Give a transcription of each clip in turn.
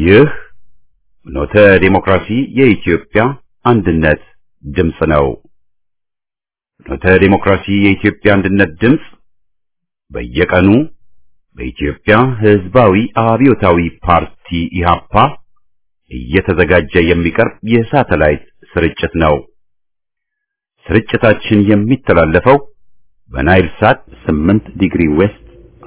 ይህ ፍኖተ ዲሞክራሲ የኢትዮጵያ አንድነት ድምፅ ነው። ፍኖተ ዲሞክራሲ የኢትዮጵያ አንድነት ድምፅ በየቀኑ በኢትዮጵያ ሕዝባዊ አብዮታዊ ፓርቲ ኢህአፓ እየተዘጋጀ የሚቀርብ የሳተላይት ስርጭት ነው። ስርጭታችን የሚተላለፈው በናይል ሳት 8 ዲግሪ ዌስት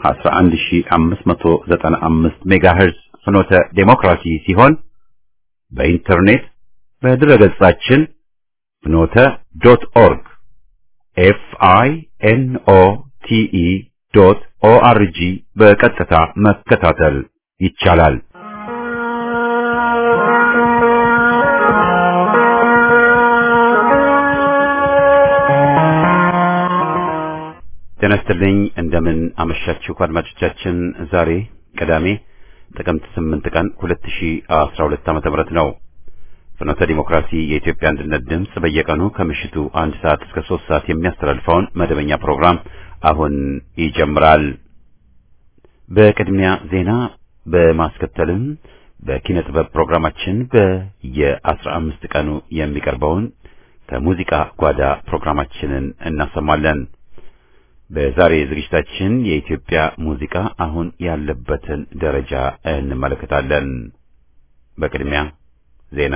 11595 ሜጋሄርዝ ፍኖተ ዴሞክራሲ ሲሆን በኢንተርኔት በድረገጻችን ፍኖተ ዶት ኦርግ ኤፍ አይ ኤን ኦ ቲ ኢ ዶት ኦ አር ጂ በቀጥታ መከታተል ይቻላል። ጤና ይስጥልኝ። እንደምን አመሻችሁ አድማጮቻችን። ዛሬ ቅዳሜ ጥቅምት 8 ቀን 2012 ዓመተ ምህረት ነው። ፍኖተ ዲሞክራሲ የኢትዮጵያ አንድነት ድምፅ በየቀኑ ከምሽቱ አንድ ሰዓት እስከ ሶስት ሰዓት የሚያስተላልፈውን መደበኛ ፕሮግራም አሁን ይጀምራል። በቅድሚያ ዜና በማስከተልም በኪነ ጥበብ ፕሮግራማችን በየአስራ አምስት ቀኑ የሚቀርበውን ከሙዚቃ ጓዳ ፕሮግራማችንን እናሰማለን። በዛሬ ዝግጅታችን የኢትዮጵያ ሙዚቃ አሁን ያለበትን ደረጃ እንመለከታለን። በቅድሚያ ዜና።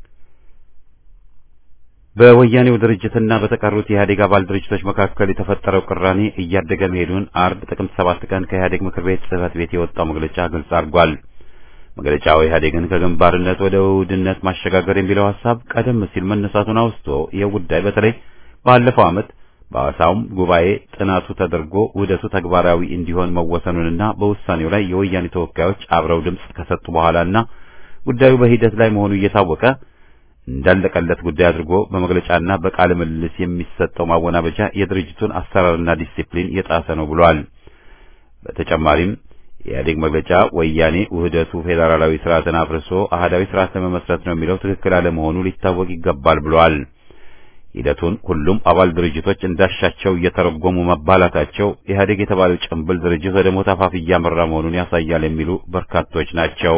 በወያኔው ድርጅትና በተቀሩት የኢህአዴግ አባል ድርጅቶች መካከል የተፈጠረው ቅራኔ እያደገ መሄዱን አርብ ጥቅምት ሰባት ቀን ከኢህአዴግ ምክር ቤት ጽህፈት ቤት የወጣው መግለጫ ግልጽ አድርጓል። መግለጫው ኢህአዴግን ከግንባርነት ወደ ውህድነት ማሸጋገር የሚለው ሀሳብ ቀደም ሲል መነሳቱን አውስቶ ይህ ጉዳይ በተለይ ባለፈው ዓመት በአዋሳውም ጉባኤ ጥናቱ ተደርጎ ውህደቱ ተግባራዊ እንዲሆን መወሰኑንና በውሳኔው ላይ የወያኔ ተወካዮች አብረው ድምፅ ከሰጡ በኋላና ጉዳዩ በሂደት ላይ መሆኑ እየታወቀ እንዳለቀለት ጉዳይ አድርጎ በመግለጫና በቃለ ምልልስ የሚሰጠው ማወናበጃ የድርጅቱን አሰራርና ዲሲፕሊን የጣሰ ነው ብሏል። በተጨማሪም የኢህአዴግ መግለጫ ወያኔ ውህደቱ ፌዴራላዊ ስርዓትን አፍርሶ አህዳዊ ስርዓት ለመመስረት ነው የሚለው ትክክል አለመሆኑ ሊታወቅ ይገባል ብሏል። ሂደቱን ሁሉም አባል ድርጅቶች እንዳሻቸው እየተረጎሙ መባላታቸው ኢህአዴግ የተባለው ጭምብል ድርጅት ወደ ሞት አፋፍ እያመራ መሆኑን ያሳያል የሚሉ በርካቶች ናቸው።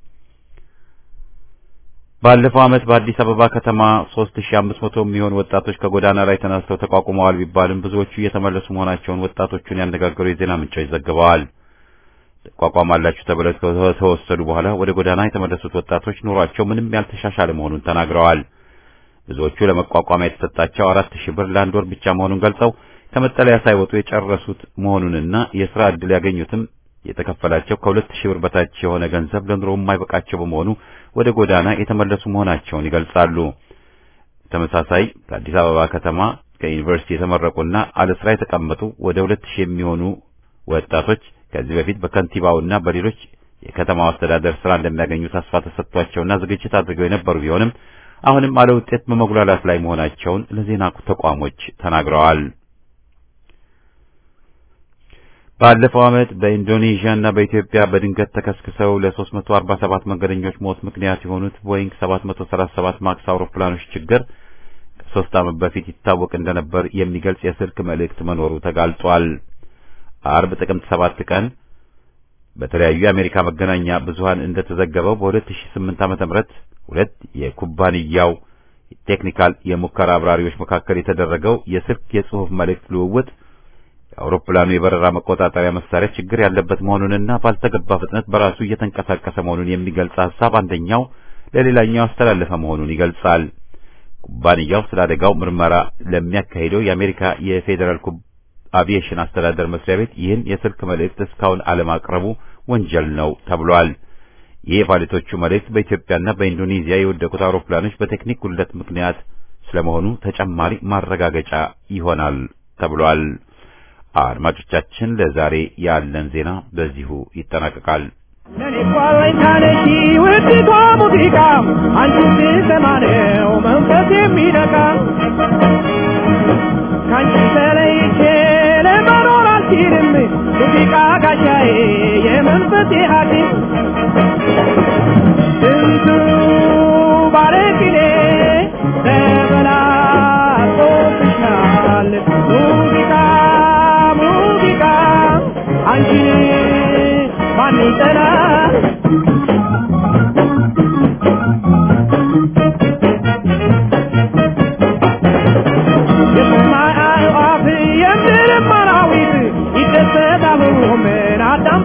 ባለፈው ዓመት በአዲስ አበባ ከተማ 3500 የሚሆኑ ወጣቶች ከጎዳና ላይ ተነስተው ተቋቁመዋል ቢባልም ብዙዎቹ እየተመለሱ መሆናቸውን ወጣቶቹን ያነጋገሩ የዜና ምንጮች ዘግበዋል። ተቋቋማላችሁ ተብለው ከተወሰዱ በኋላ ወደ ጎዳና የተመለሱት ወጣቶች ኑሯቸው ምንም ያልተሻሻለ መሆኑን ተናግረዋል። ብዙዎቹ ለመቋቋሚያ የተሰጣቸው አራት ሺህ ብር ለአንድ ወር ብቻ መሆኑን ገልጸው ከመጠለያ ሳይወጡ የጨረሱት መሆኑንና የሥራ ዕድል ያገኙትም የተከፈላቸው ከሁለት ሺህ ብር በታች የሆነ ገንዘብ ለኑሮ የማይበቃቸው በመሆኑ ወደ ጎዳና የተመለሱ መሆናቸውን ይገልጻሉ። ተመሳሳይ ከአዲስ አበባ ከተማ ከዩኒቨርሲቲ የተመረቁና አለ ስራ የተቀመጡ ወደ ሁለት ሺህ የሚሆኑ ወጣቶች ከዚህ በፊት በከንቲባውና በሌሎች የከተማው አስተዳደር ስራ እንደሚያገኙ ተስፋ ተሰጥቷቸውና ዝግጅት አድርገው የነበሩ ቢሆንም አሁንም አለ ውጤት በመጉላላት ላይ መሆናቸውን ለዜና ተቋሞች ተናግረዋል። ባለፈው ዓመት በኢንዶኔዥያ እና በኢትዮጵያ በድንገት ተከስክሰው ለ347 መንገደኞች ሞት ምክንያት የሆኑት ቦይንግ 737 ማክስ አውሮፕላኖች ችግር ከሶስት ዓመት በፊት ይታወቅ እንደነበር የሚገልጽ የስልክ መልእክት መኖሩ ተጋልጧል። አርብ ጥቅምት 7 ቀን በተለያዩ የአሜሪካ መገናኛ ብዙሃን እንደተዘገበው በ2008 ዓ.ም ሁለት የኩባንያው ቴክኒካል የሙከራ አብራሪዎች መካከል የተደረገው የስልክ የጽሑፍ መልእክት ልውውጥ የአውሮፕላኑ የበረራ መቆጣጠሪያ መሳሪያ ችግር ያለበት መሆኑንና ባልተገባ ፍጥነት በራሱ እየተንቀሳቀሰ መሆኑን የሚገልጽ ሐሳብ አንደኛው ለሌላኛው ያስተላለፈ መሆኑን ይገልጻል። ኩባንያው ስለ አደጋው ምርመራ ለሚያካሂደው የአሜሪካ የፌዴራል አቪዬሽን አስተዳደር መስሪያ ቤት ይህን የስልክ መልእክት እስካሁን አለማቅረቡ ወንጀል ነው ተብሏል። ይህ የፓይለቶቹ መልእክት በኢትዮጵያና በኢንዶኔዚያ የወደቁት አውሮፕላኖች በቴክኒክ ጉድለት ምክንያት ስለመሆኑ ተጨማሪ ማረጋገጫ ይሆናል ተብሏል። አድማጮቻችን፣ ለዛሬ ያለን ዜና በዚሁ ይጠናቀቃል። ለኔ ኳለኝታነሺ ውድቷ ሙዚቃ አንቺ ስሰማ ነው መንፈስ የሚነካ ከአንቺ ተለይቼ ለመኖር አልችልም ሙዚቃ ጋሻዬ የመንፈሴ ሐኪም ስንቱ ባለቅኔ ተበላሽቶብሻል ሙዚቃ ሙዚቃ አንቺ ማን ይጠላል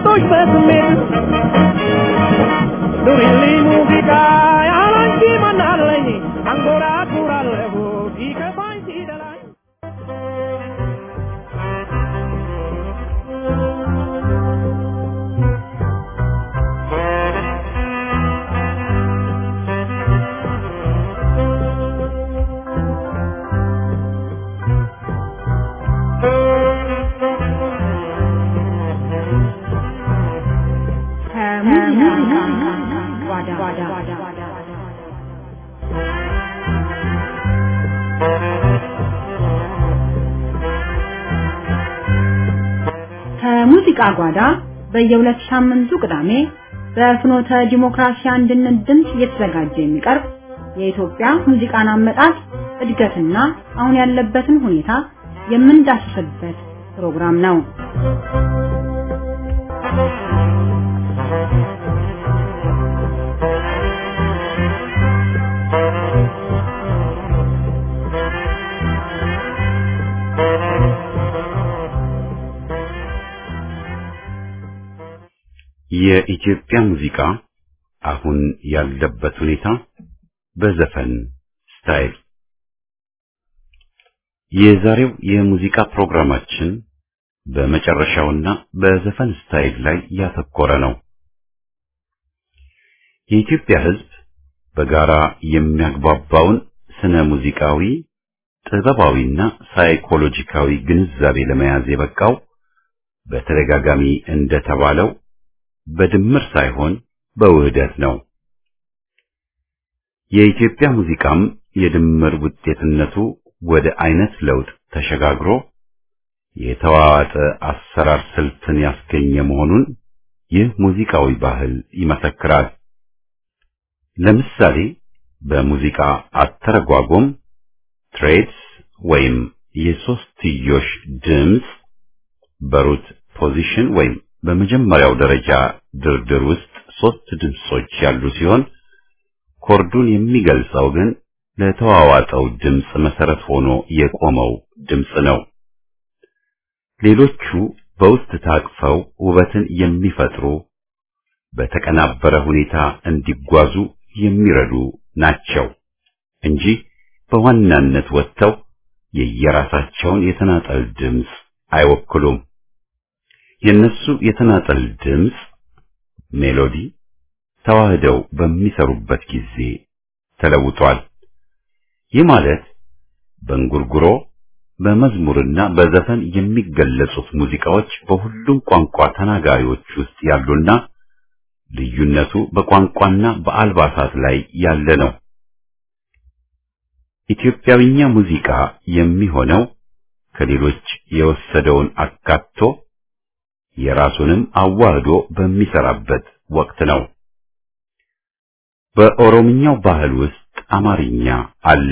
ሴቶች በስሜት ኑሪልኝ ሙዚቃ ያላንቺ ማናለኝ አንጎራጉራለሁ ሲከፋኝ ሲደላኝ ከሙዚቃ ጓዳ ከሙዚቃ ጓዳ በየሁለት ሳምንቱ ቅዳሜ በፍኖተ ዲሞክራሲ አንድነት ድምፅ እየተዘጋጀ የሚቀርብ የኢትዮጵያ ሙዚቃን አመጣጥ እድገትና አሁን ያለበትን ሁኔታ የምንዳስስበት ፕሮግራም ነው። የኢትዮጵያ ሙዚቃ አሁን ያለበት ሁኔታ በዘፈን ስታይል የዛሬው የሙዚቃ ፕሮግራማችን በመጨረሻውና በዘፈን ስታይል ላይ ያተኮረ ነው። የኢትዮጵያ ሕዝብ በጋራ የሚያግባባውን ስነ ሙዚቃዊ፣ ጥበባዊና ሳይኮሎጂካዊ ግንዛቤ ለመያዝ የበቃው በተደጋጋሚ እንደተባለው በድምር ሳይሆን በውህደት ነው። የኢትዮጵያ ሙዚቃም የድምር ውጤትነቱ ወደ አይነት ለውጥ ተሸጋግሮ የተዋዋጠ አሰራር ስልትን ያስገኘ መሆኑን ይህ ሙዚቃዊ ባህል ይመሰክራል። ለምሳሌ በሙዚቃ አተረጓጎም ትሬድስ ወይም የሶስትዮሽ ድምፅ በሩት ፖዚሽን ወይም በመጀመሪያው ደረጃ ድርድር ውስጥ ሶስት ድምጾች ያሉ ሲሆን ኮርዱን የሚገልጸው ግን ለተዋዋጠው ድምፅ መሰረት ሆኖ የቆመው ድምፅ ነው። ሌሎቹ በውስጥ ታቅፈው ውበትን የሚፈጥሩ በተቀናበረ ሁኔታ እንዲጓዙ የሚረዱ ናቸው እንጂ በዋናነት ወጥተው የየራሳቸውን የተናጠል ድምፅ አይወክሉም። የነሱ የተናጠል ድምፅ ሜሎዲ ተዋህደው በሚሰሩበት ጊዜ ተለውጧል። ይህ ማለት በእንጉርጉሮ በመዝሙርና በዘፈን የሚገለጹት ሙዚቃዎች በሁሉም ቋንቋ ተናጋሪዎች ውስጥ ያሉና ልዩነቱ በቋንቋና በአልባሳት ላይ ያለ ነው። ኢትዮጵያዊኛ ሙዚቃ የሚሆነው ከሌሎች የወሰደውን አካቶ የራሱንም አዋህዶ በሚሰራበት ወቅት ነው። በኦሮምኛው ባህል ውስጥ አማርኛ አለ።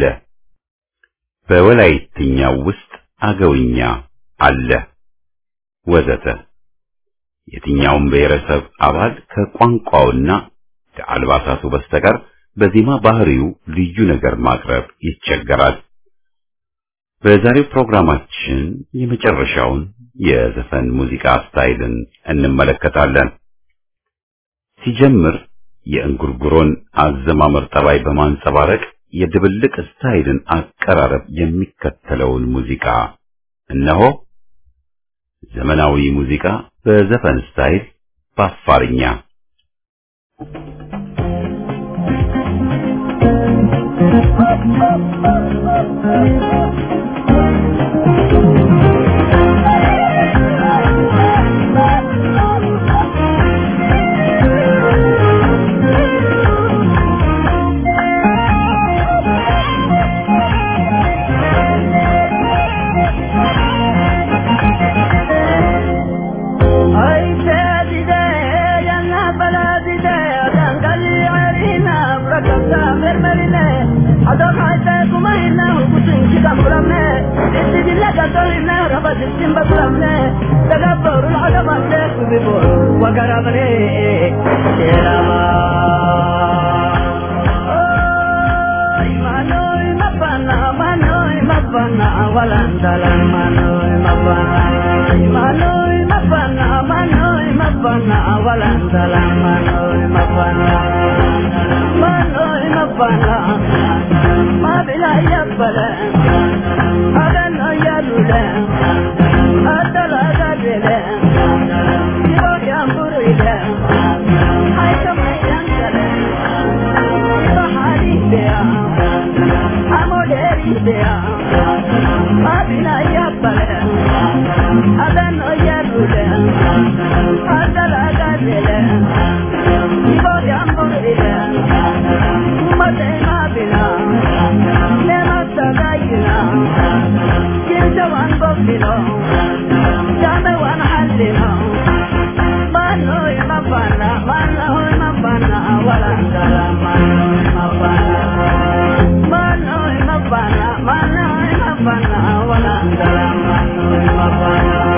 በወላይትኛው ውስጥ አገውኛ አለ ወዘተ። የትኛውም ብሔረሰብ አባል ከቋንቋውና ከአልባሳቱ በስተቀር በዜማ ባህሪው ልዩ ነገር ማቅረብ ይቸገራል። በዛሬው ፕሮግራማችን የመጨረሻውን የዘፈን ሙዚቃ ስታይልን እንመለከታለን። ሲጀምር የእንጉርጉሮን አዘማመር ጠባይ በማንጸባረቅ የድብልቅ ስታይልን አቀራረብ የሚከተለውን ሙዚቃ እነሆ። ዘመናዊ ሙዚቃ በዘፈን ስታይል በአፋርኛ Manoy mabana, manoy mabana, manoy mabana. mapana walan dalam manoi mapana manoi mapana mabila yabbala adana yalula adala gadele ibo yamburile ay kamayan dale bahari dea amoderi dea mabila yabbala adana yalula adala gadele ibo yamburile ummate mabila nema tagayina kinta wan gofino jame wan hallino mano mabana mano mabana walangala mano mabana mano mabana mano mabana walangala mano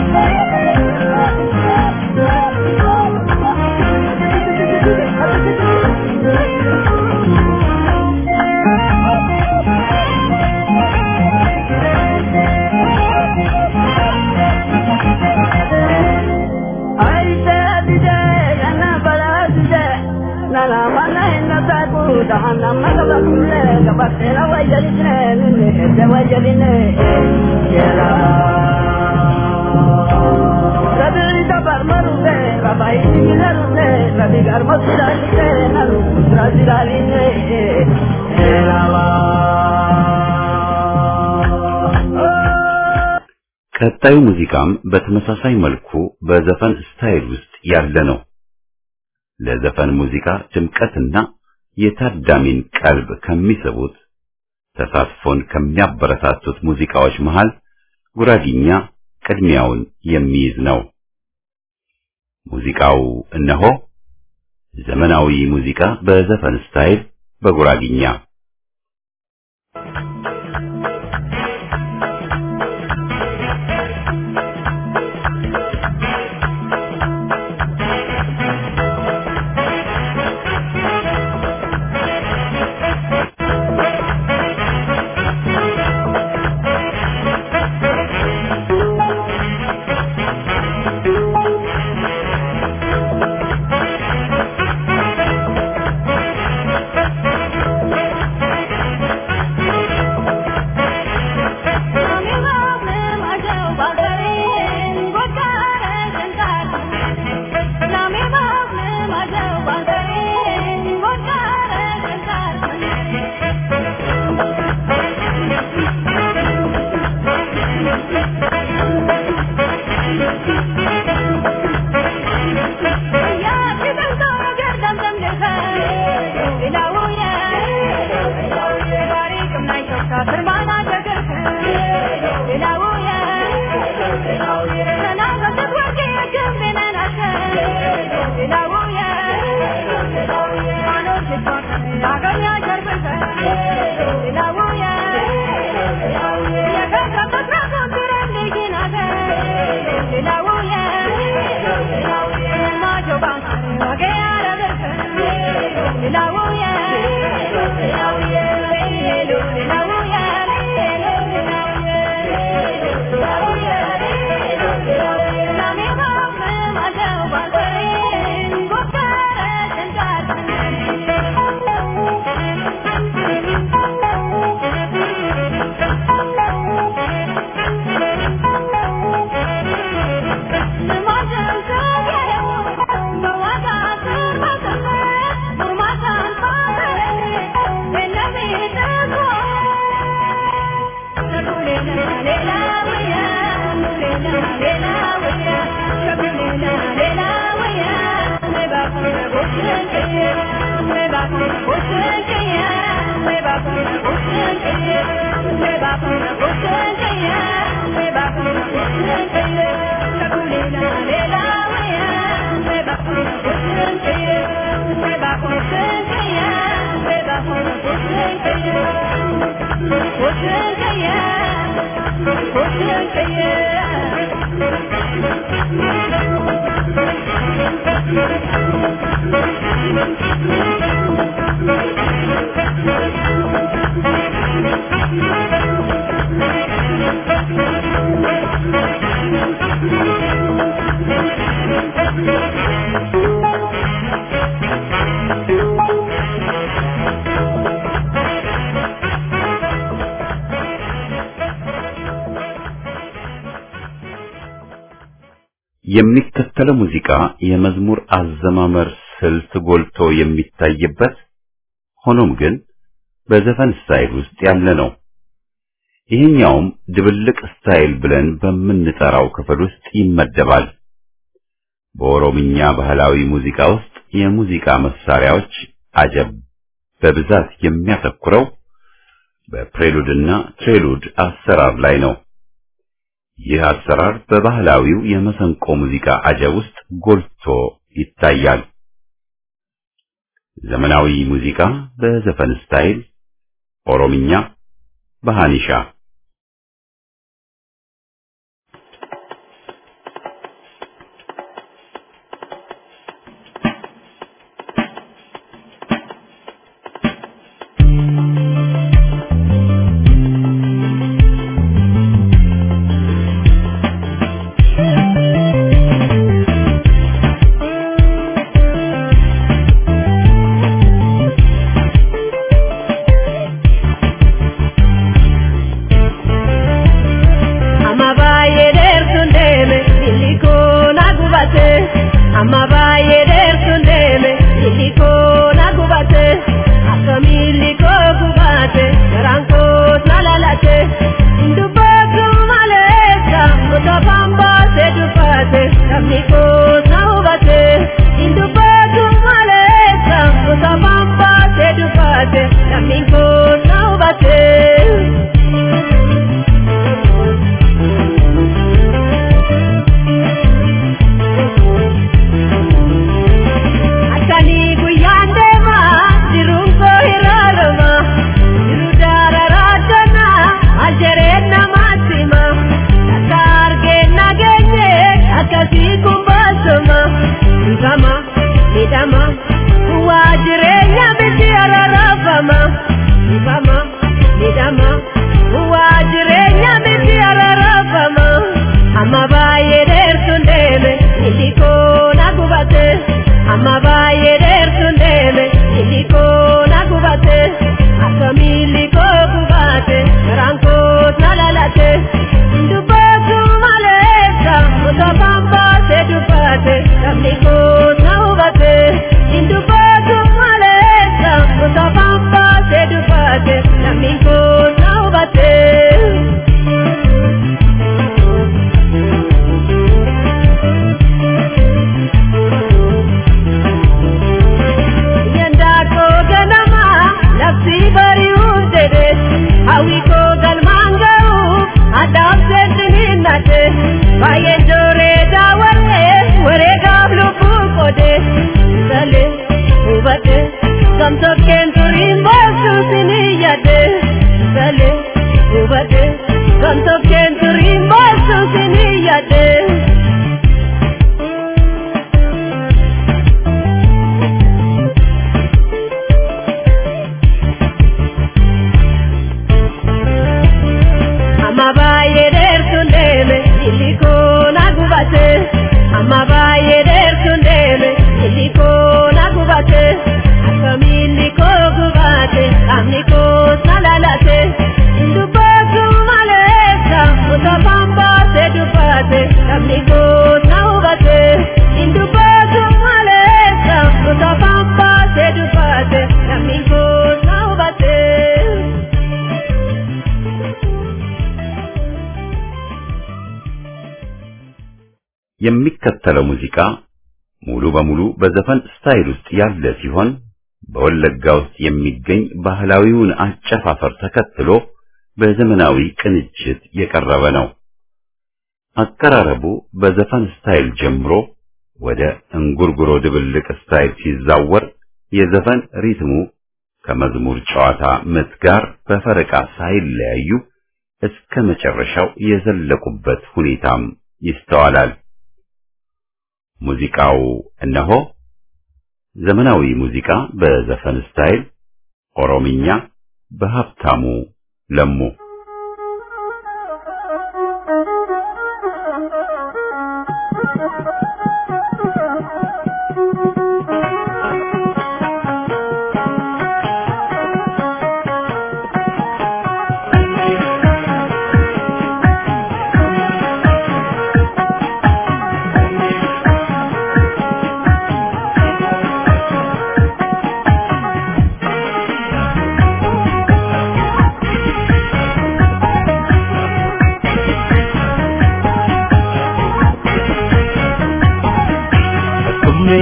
ቀጣዩ ሙዚቃም በተመሳሳይ መልኩ በዘፈን ስታይል ውስጥ ያለ ነው። ለዘፈን ሙዚቃ ድምቀትና የታዳሚን ቀልብ ከሚስቡት ተሳትፎን ከሚያበረታቱት ሙዚቃዎች መሃል ጉራጊኛ ቅድሚያውን የሚይዝ ነው። ሙዚቃው እነሆ ዘመናዊ ሙዚቃ በዘፈን ስታይል በጉራጊኛ Thank you. የሚከተለው ሙዚቃ የመዝሙር አዘማመር ስልት ጎልቶ የሚታይበት ሆኖም ግን በዘፈን ስታይል ውስጥ ያለ ነው። ይህኛውም ድብልቅ ስታይል ብለን በምንጠራው ክፍል ውስጥ ይመደባል። በኦሮምኛ ባህላዊ ሙዚቃ ውስጥ የሙዚቃ መሳሪያዎች አጀብ በብዛት የሚያተኩረው በፕሬሉድና ትሬሉድ አሰራር ላይ ነው። ይህ አሰራር በባህላዊው የመሰንቆ ሙዚቃ አጀብ ውስጥ ጎልቶ ይታያል። ዘመናዊ ሙዚቃ በዘፈን ስታይል ኦሮምኛ በሃኒሻ Amma baay'ee dheertuun deeme illi koo na gubate. Amma baay'ee dheertuun deeme illi koo na gubate. Akka miilli koo gubate garaan koos na lalate. Dubbatu maleessa gosa bambaasee dubbate sabni koos na hubate. Dubbatu maleessa gosa bambaasee dubbate sabni koos na hubate. Akkanii guyyaan deemaa jiruun koo hiraarama jiru dararaadana aljereen namaatti hima akka argeen nageenye akkasii kun baasuma dhibama midhama waa jireenya miti ararafama dhibama midhama waa jireenya miti ararafama amma baay'ee dheertuun deeme illi koo na gubate. amma baay'ee dheertuun deeme illi koo na gubate akka miilli koo gubate garaan koos na lalate dubbatu maleessa gosa bambaasee dubbate sabni koos na hubate dubbatu maleessa gosa bambaasee dubbate sabni koos na hubate. Yandaako ganama labsi bari'uu jedhe hawwi koo galmaan ga'u addaaf seetin hin nate baay'een jooree daawwanne wareegaaf lubbuu qode galee hubate gamtokkeen turiin boosu sinii yaade galee hubate gamtokkeen turiin boosu sinii yaade. amma baay'ee dheertuun deeme illi koo na gubate amma baay'ee dheertuun deeme illi koo na gubate akka miilli koo gubate qaamni koos na lalate dubbatu maleessa gosa bambaasee dubbate qaamni koos na hubate dubbatu maleessa gosa bambaasee dubbate qaamni koos na hubate. የሚከተለው ሙዚቃ ሙሉ በሙሉ በዘፈን ስታይል ውስጥ ያለ ሲሆን በወለጋ ውስጥ የሚገኝ ባህላዊውን አጨፋፈር ተከትሎ በዘመናዊ ቅንጅት የቀረበ ነው። አቀራረቡ በዘፈን ስታይል ጀምሮ ወደ እንጉርጉሮ ድብልቅ ስታይል ሲዛወር የዘፈን ሪትሙ ከመዝሙር ጨዋታ ምት ጋር በፈረቃ ሳይለያዩ እስከ መጨረሻው የዘለቁበት ሁኔታም ይስተዋላል። ሙዚቃው እነሆ ዘመናዊ ሙዚቃ በዘፈን ስታይል ኦሮምኛ በሀብታሙ ለሙ Thank you.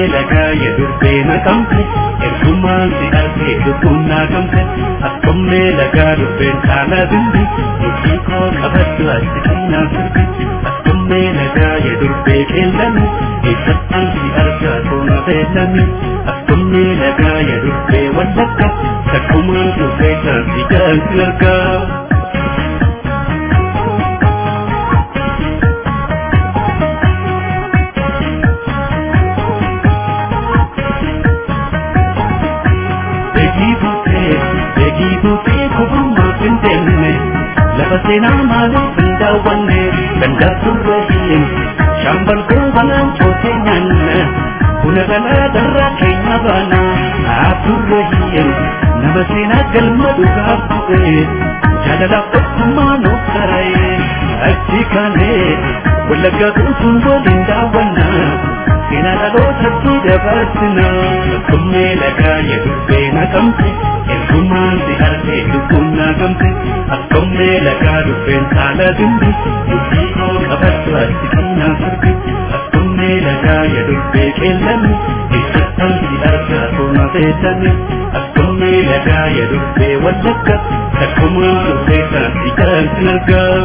lagaa yedurbee naqamte ergumaan si argee lubbuun naqamte akkommee lagaa dubbeen kaala bimbi murtii koo qabaddu ati keenaa sirbi akkommee lagaa yedurbee qeellame eessattaan si argaa toona beellame akkommee lagaa yedurbee wallakka takkumaan dubbee taansi jaansi argaa. Beekiituutii kubbummaa finteenne lafa seenaa maaliif hin daawwanne danda'aturra hin shaambal goobanaan cootee nyaanne buna galaa darraa keenya baana haturra hin nama seenaa galma dhugaaf bu'e jaalalaaf tokkummaa nuuf sara'e achi kaanee wallaggaa guutuun waliin daawwannaa seenaa dhalootatti dabarsina akkuma lagaa yedubbee naqamte ergumaan si argee lubbuun naqamte akkuma lagaa dubbeen saala dimbi murtii koo qabaddu ati kennaa sirbi akkuma lagaa yedubbee qeellame eessattaan si argaa toona beellame akkuma lagaa yedubbee wallagga takkuma dubbee taansi jaansi argaa.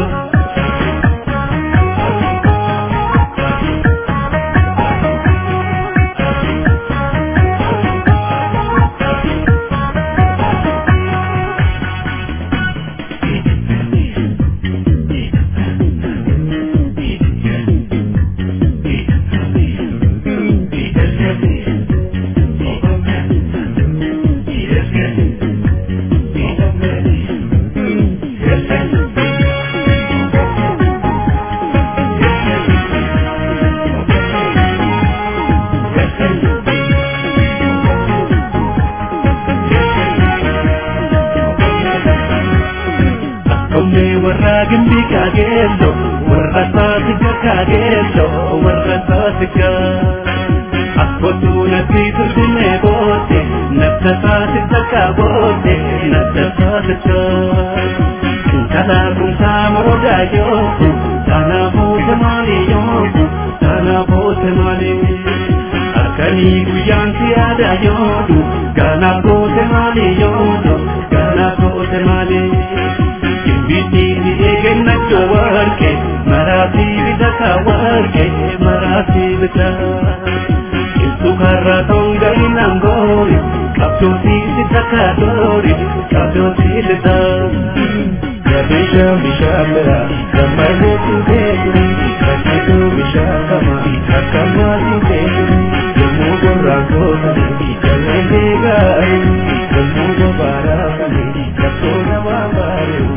Onnee warra gimbi kaageello warra saasiga kaageello warra saasiga akkootu natti turtine boote nafta saasisa kaaboote nafta saasisa kalaa kumsaa moroodaa yooku taana boote maali yooku taana boote maali akkanii guyyaan si yaada yoodu gaana boote maali yoodu gaana boote maali. Bitti eeggannacho warqe maraati bitata warqe maraati bita. Ibsu karra tonga inangoori qabdooti sitaka doori qabdooti lita. Gabisha bishaan bira gammadee tuuteetu kakkitu bishaan kama kakkamaa tuuteetu yommuu gorraan kootanii jallee gaarii yommuu gobaaraa kanii kattoo namaa baaree.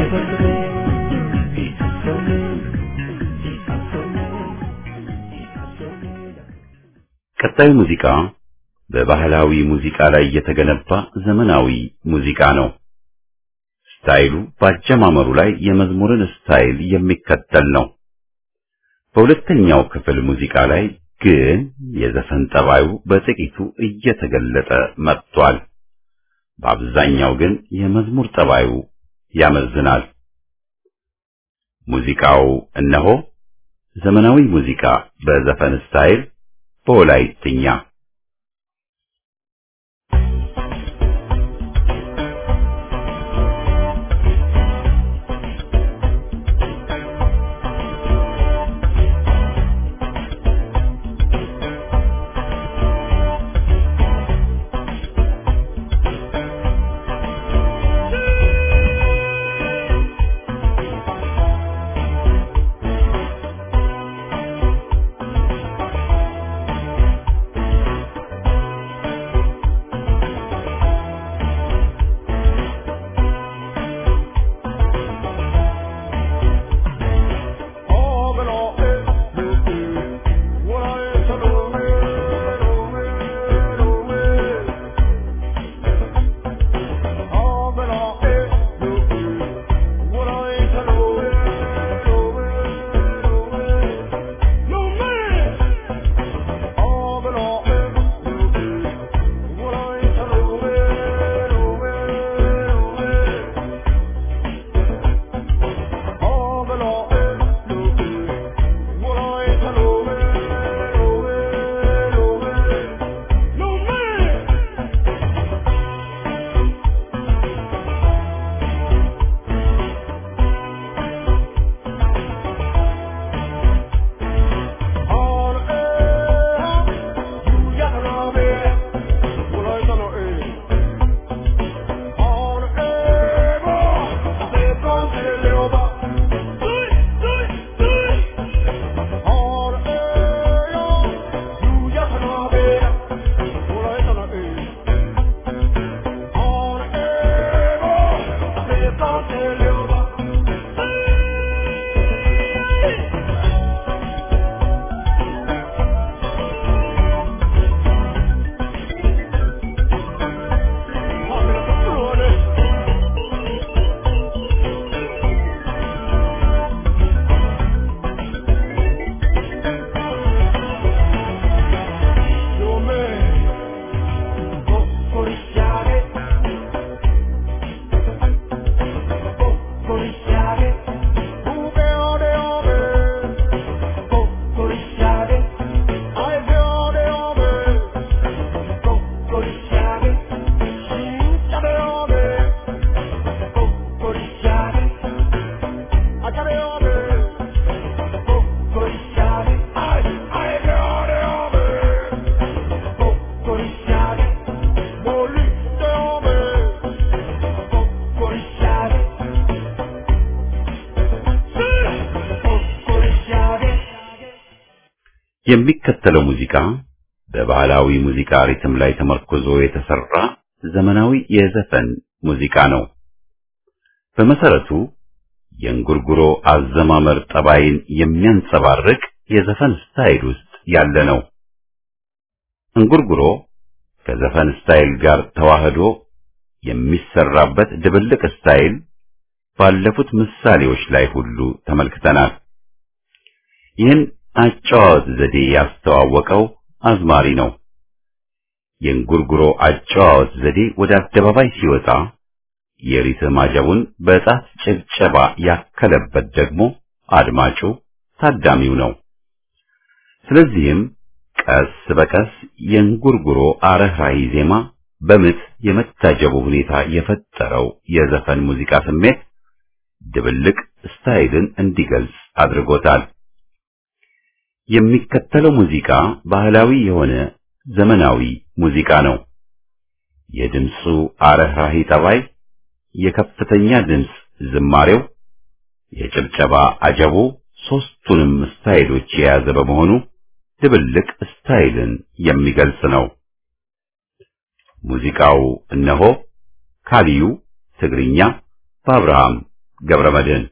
ቀጣዩ ሙዚቃ በባህላዊ ሙዚቃ ላይ የተገነባ ዘመናዊ ሙዚቃ ነው። ስታይሉ በአጀማመሩ ላይ የመዝሙርን ስታይል የሚከተል ነው። በሁለተኛው ክፍል ሙዚቃ ላይ ግን የዘፈን ጠባዩ በጥቂቱ እየተገለጠ መጥቷል። በአብዛኛው ግን የመዝሙር ጠባዩ ያመዝናል። ሙዚቃው እነሆ ዘመናዊ ሙዚቃ በዘፈን ስታይል በወላይትኛ የሚከተለው ሙዚቃ በባህላዊ ሙዚቃ ሪትም ላይ ተመርኩዞ የተሰራ ዘመናዊ የዘፈን ሙዚቃ ነው። በመሰረቱ የእንጉርጉሮ አዘማመር ጠባይን የሚያንጸባርቅ የዘፈን ስታይል ውስጥ ያለ ነው። እንጉርጉሮ ከዘፈን ስታይል ጋር ተዋህዶ የሚሰራበት ድብልቅ ስታይል ባለፉት ምሳሌዎች ላይ ሁሉ ተመልክተናል። ይህን አጨዋወት ዘዴ ያስተዋወቀው አዝማሪ ነው። የእንጉርጉሮ አጨዋወት ዘዴ ወደ አደባባይ ሲወጣ የሪትም አጀቡን በጣት ጭብጨባ ያከለበት ደግሞ አድማጩ ታዳሚው ነው። ስለዚህም ቀስ በቀስ የእንጉርጉሮ አረህራሂ ዜማ በምት የመታጀቡ ሁኔታ የፈጠረው የዘፈን ሙዚቃ ስሜት ድብልቅ ስታይልን እንዲገልጽ አድርጎታል። የሚከተለው ሙዚቃ ባህላዊ የሆነ ዘመናዊ ሙዚቃ ነው። የድምፁ አረህራሂ ጠባይ፣ የከፍተኛ ድምፅ ዝማሬው፣ የጭብጨባ አጀቡ ሶስቱንም ስታይሎች የያዘ በመሆኑ ድብልቅ ስታይልን የሚገልጽ ነው። ሙዚቃው እነሆ ካሊዩ ትግርኛ በአብርሃም ገብረመድህን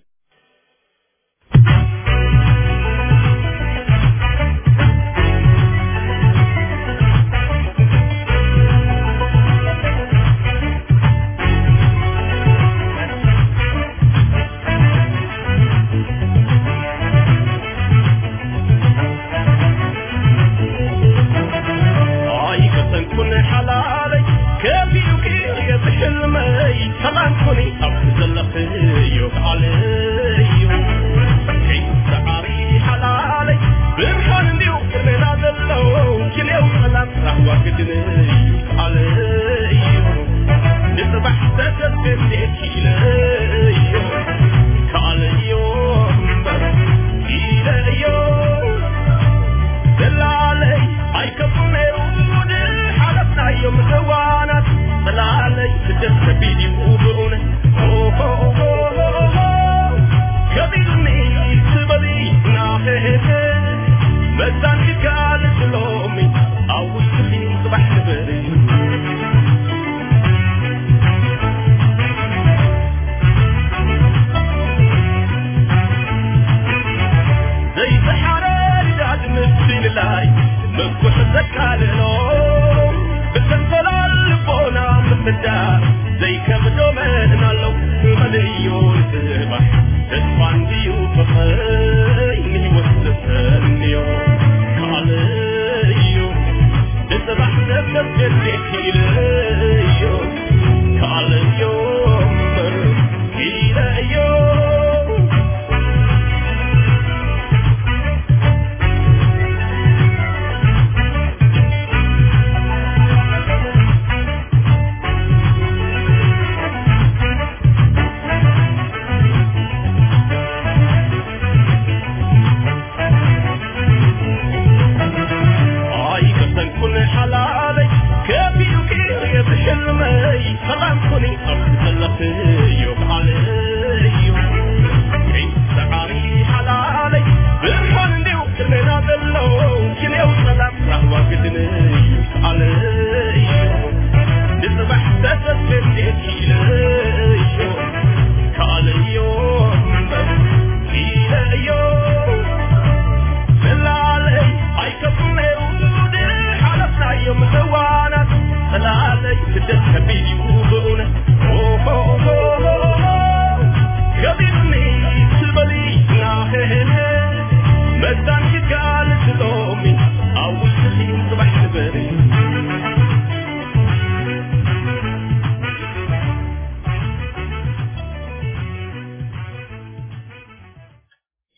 حلالي كيف يمكن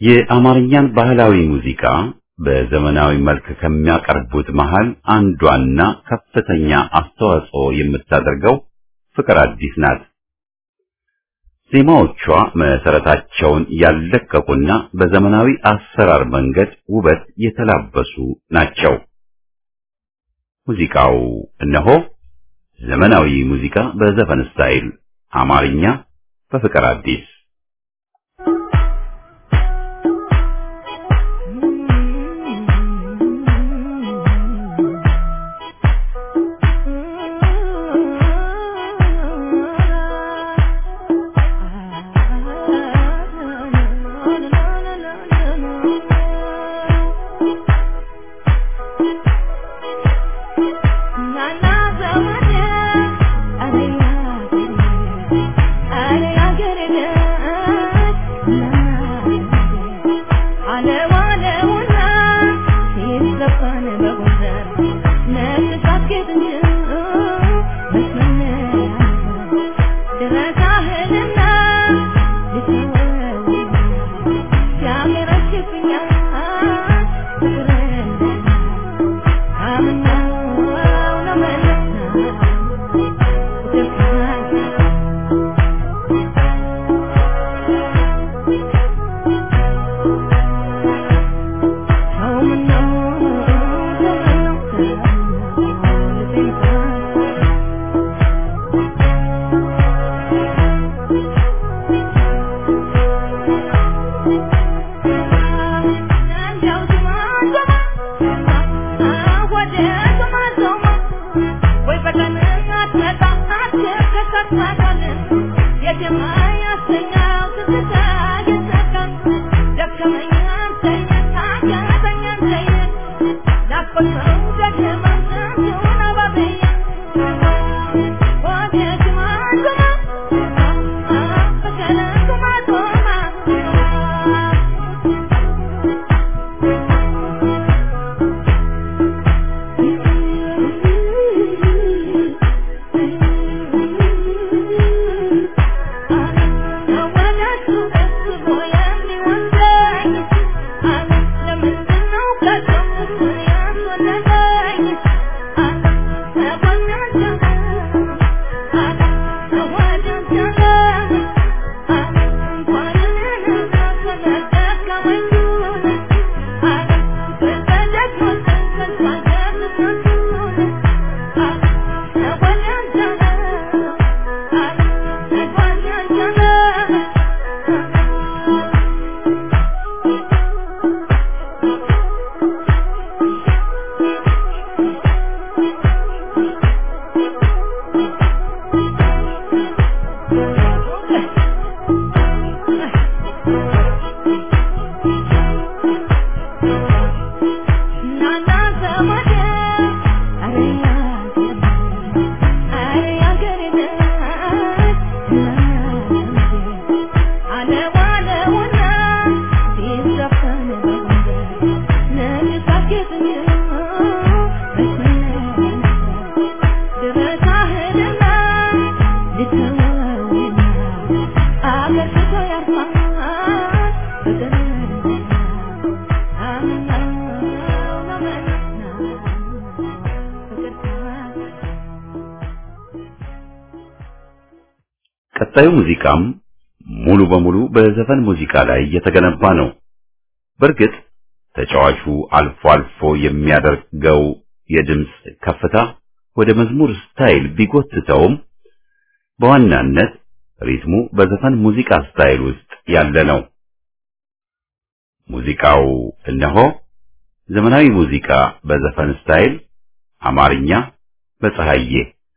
የአማርኛን ባህላዊ ሙዚቃ በዘመናዊ መልክ ከሚያቀርቡት መሃል አንዷና ከፍተኛ አስተዋጽኦ የምታደርገው ፍቅር አዲስ ናት። ዜማዎቿ መሰረታቸውን ያለቀቁና በዘመናዊ አሰራር መንገድ ውበት የተላበሱ ናቸው። ሙዚቃው እነሆ ዘመናዊ ሙዚቃ በዘፈን ስታይል አማርኛ በፍቅር አዲስ ቀጣዩ ሙዚቃም ሙሉ በሙሉ በዘፈን ሙዚቃ ላይ የተገነባ ነው። በእርግጥ ተጫዋቹ አልፎ አልፎ የሚያደርገው የድምፅ ከፍታ ወደ መዝሙር ስታይል ቢጎትተውም በዋናነት ሪትሙ በዘፈን ሙዚቃ ስታይል ውስጥ ያለ ነው። ሙዚቃው እነሆ ዘመናዊ ሙዚቃ በዘፈን ስታይል አማርኛ በፀሐዬ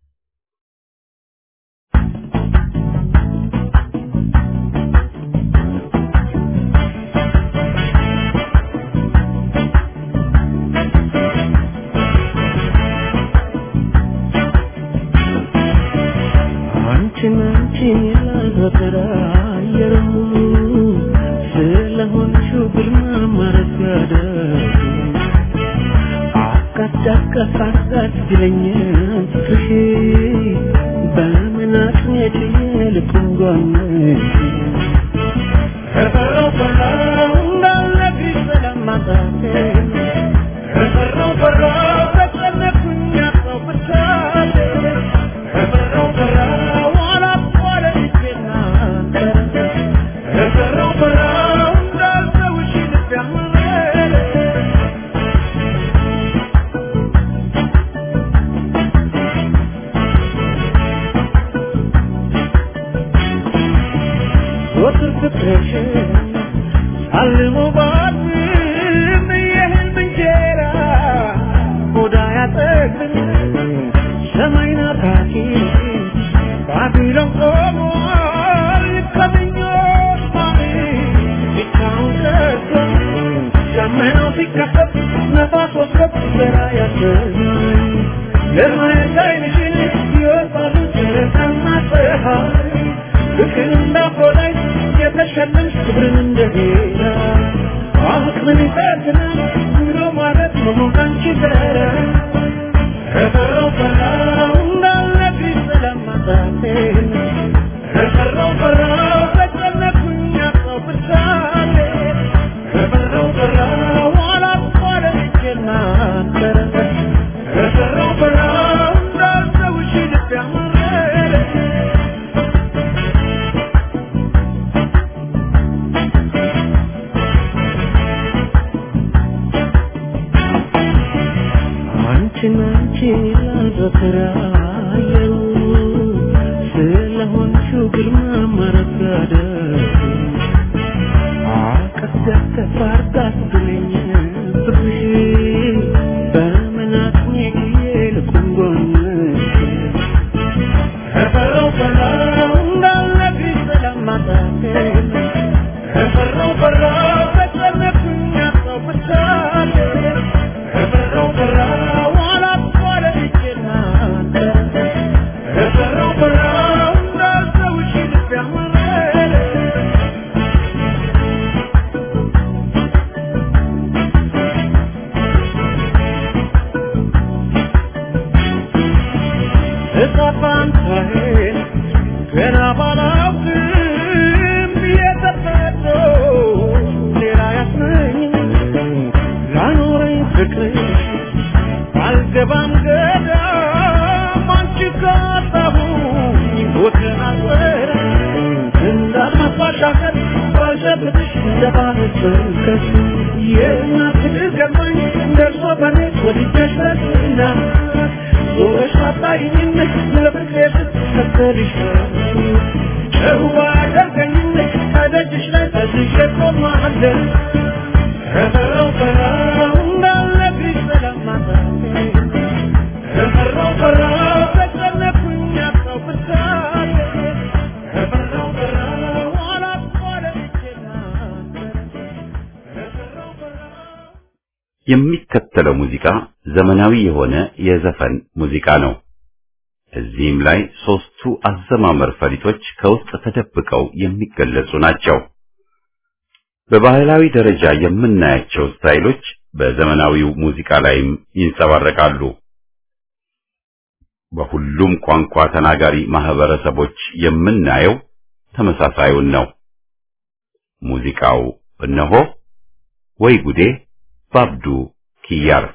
አንቺን አንቺን ያላዘጠራ አየሩ ስለሆንሽው ግርማ ማረጋደ አቃት አቃት አቃት ቢለኛል ፍቅርሽ በምን አቅሜ ችዬ ልቁም ጓነሽ ከበረው በላው ፍቅርሽን አልሞ ባድም የህልም እንጀራ ሆዳ ያጠግብኝ ሰማይ ናፋቂ ባቢሎን ቆሟል ከምኞት ማሪ ብቻውን ቀርቶ ደመናው ሲከፈት ነፋስ ወስከት ዘራ ያሰኛል ለማየት አይንሽን ይወጣሉ ጨረቃና ፀሐይ ፍቅር እንዳፎላይ የተሸለምሽ ክብርን እንደሄዳ አሁን ምን ይፈትናል ብሎ ማለት መሆን ካንቺ ጋር ከፈራው ፈራው እንዳለብኝ ስለማጣቴን ከፈራው ፈራው ተጨነኩኝ አጣው ብሳሌ ከፈራው ፈራው አላቋረጥኩ እናንተን ከፈራው ፈራው እንዳልተውሽ ልብ ያመረረ አንቺን አንቺን ይላል በተራየው ስለሆንሽው ግርማ ማረጋደል አቀፍ ደገፍ አርጋት ብለኝ ብርሽ በመናቅሜ ጊዜ ልቁም ጎንሽ ከፈራው ፈራው እንዳልነግርሽ ስለማጣቴን ከፈራው ፈራው ተጨነኩኝ አጣው ብቻዬን ከፈራው ፈራው አላቋረጥኩ እናንተን ከፈራው ፈራው እንዳልተውሽ ልብ ያመረረ እጣፋንታዬን ገና ባላውቅም የተፈጥሮ ሌላ ያስመኝ ላኖረኝ ፍቅር አልገባም ገዳም አንቺ ካጣሁኝ ወገን አልበረ እንዳልመፋሻከር ባልሸብትሽ እንደባህር ስንከስ የእናት ፍቅር ገባኝ ደርሶ በኔ ወድጀሽ በስና ዞረሽ አጣይኝ ለፍቅሬ ስትከተልሽ ጨዋ አደርገኝ ከደጅሽ ላይ ተዝዤ ቆማለሁ ከፈራው ፈራው እንዳልነግርሽ ስለማጣቴ ከፈራው ፈራው ተጨነኩኝ አጣው ብሳሌ ከፈራው ፈራው አላቋረጥኩ እናንተን ከፈራው ፈራው የሚከተለው ሙዚቃ ዘመናዊ የሆነ የዘፈን ሙዚቃ ነው። እዚህም ላይ ሶስቱ አዘማመር ፈሊጦች ከውስጥ ተደብቀው የሚገለጹ ናቸው። በባህላዊ ደረጃ የምናያቸው ስታይሎች በዘመናዊው ሙዚቃ ላይም ይንጸባረቃሉ። በሁሉም ቋንቋ ተናጋሪ ማህበረሰቦች የምናየው ተመሳሳዩን ነው። ሙዚቃው እነሆ ወይ ጉዴ ባብዱ ኪያር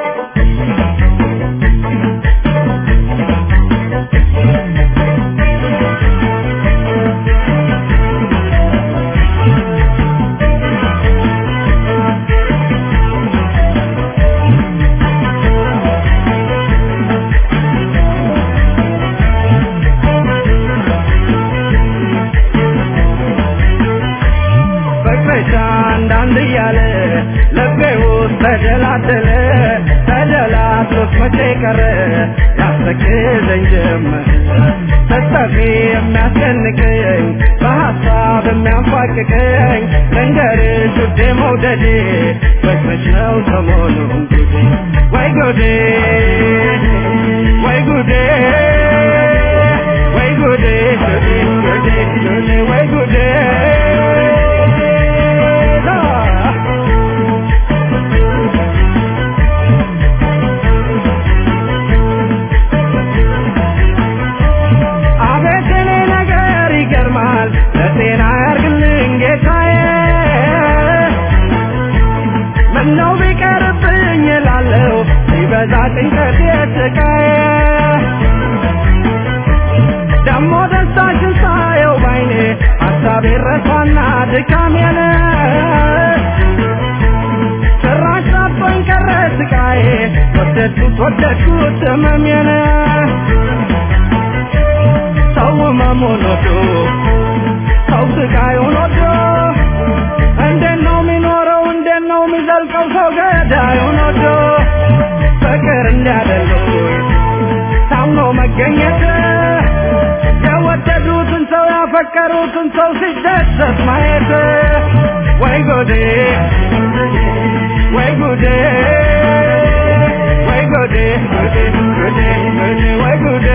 ፍቅርሽ አንዳንድ እያለ ልቤ ውስጥ ተደላደለ ተደላድሎት መቼ ቀረ ያስተክዘኝ ጀመር ስጠፊ የሚያስጨንቀኝ በሀሳብ የሚያንፏቅቀኝ ልንገርሽ ውዴ መውደዴ ፍቅርሽ ነው ሰሞኑን ጉዴ ወይ ጉዴ ወይ ጉዴ ወይ ጉዴ ጉዴ ጉዴ ጉዴ ወይ ጉዴ አቤት እኔ ነገር ይገርማል ለጤና ያርግልኝ ጌታዬ ምነው ቢቀርብኝ እላለሁ ሲበዛ ጭንቀት የስቃዬ ደሞ ደስታሽን ሳየው ባይኔ ሀሳቤ ረሳና ድካሜን ጭራሽ ጠቦኝ ቀረ ስቃዬ ወደድኩት ወደድኩት ህመሜን ሰው መሞን ወዶ ሰው ስቃዩን ወዶ ወዶ ፍቅር እንዲያደርጉኝ ታምኖ መገኘት የወደዱትን ሰው ያፈቀሩትን ሰው ሲደሰት ማየት ወይ ጉዴ ወይ ጉዴ ወይ ጉዴ ጉዴ ጉዴ ጉዴ ወይ ጉዴ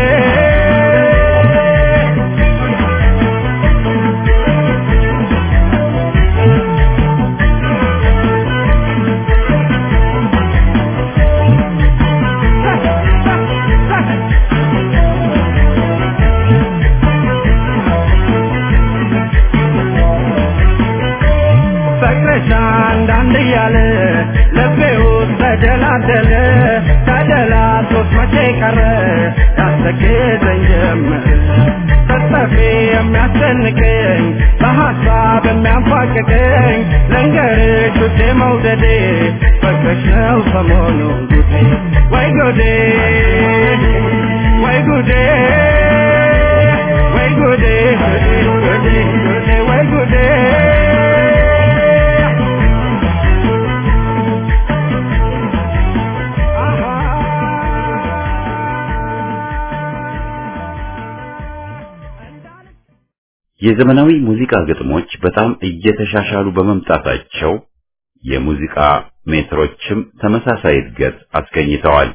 ፍቅርሽ አንዳንድ እያለ ልቤ ውስጥ ተደላደለ ተደላቶት መቼ ቀረ ያስገዘኝ ጀመር ስትጠፊ የሚያስጨንቀኝ በሀሳብ የሚያንፏቅቀኝ ልንገርሽ ውዴ መውደዴ ፍቅርሽ ነው ሰሞኑ ጉዴ ወይ ጉዴ ወይ ጉዴ ወይ ጉዴ ጉዴ ጉዴ ጉዴ ወይ ጉዴ የዘመናዊ ሙዚቃ ግጥሞች በጣም እየተሻሻሉ በመምጣታቸው የሙዚቃ ሜትሮችም ተመሳሳይ እድገት አስገኝተዋል።